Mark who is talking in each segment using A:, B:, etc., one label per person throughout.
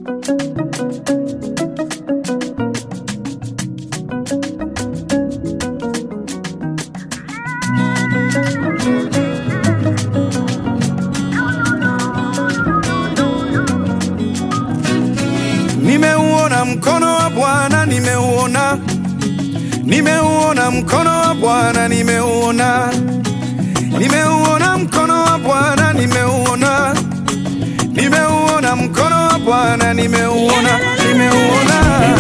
A: Nimeuona mkono wa Bwana, nimeuona, nimeuona mkono wa Bwana, nimeuona, nimeuona mkono wa Bwana, nimeuona, nimeuona mkono wa Bwana, nimeuona, nimeuona,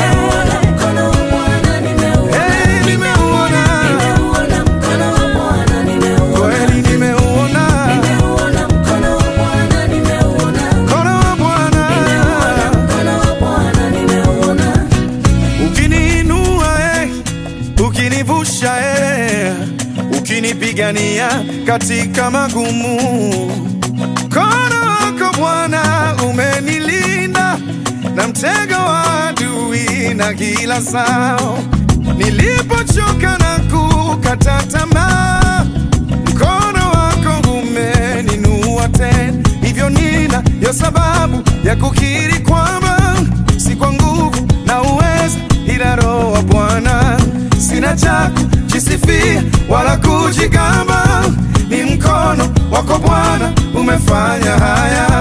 A: hey, nimeuona, kweli nimeuona mkono wa Bwana. Ukiniinua eh, ukinivusha eh, ukinipigania katika magumu. Mkono wako Bwana umenilinda na mtego wa adui na kila sao. Nilipochoka na kukata tamaa, mkono wako umeninua tena. Hivyo nina yo sababu ya kukiri kwamba si kwa nguvu na uweza, ila Roho wa Bwana. Sina cha kujisifia wala kujigamba, ni mkono wako Bwana umefanya haya.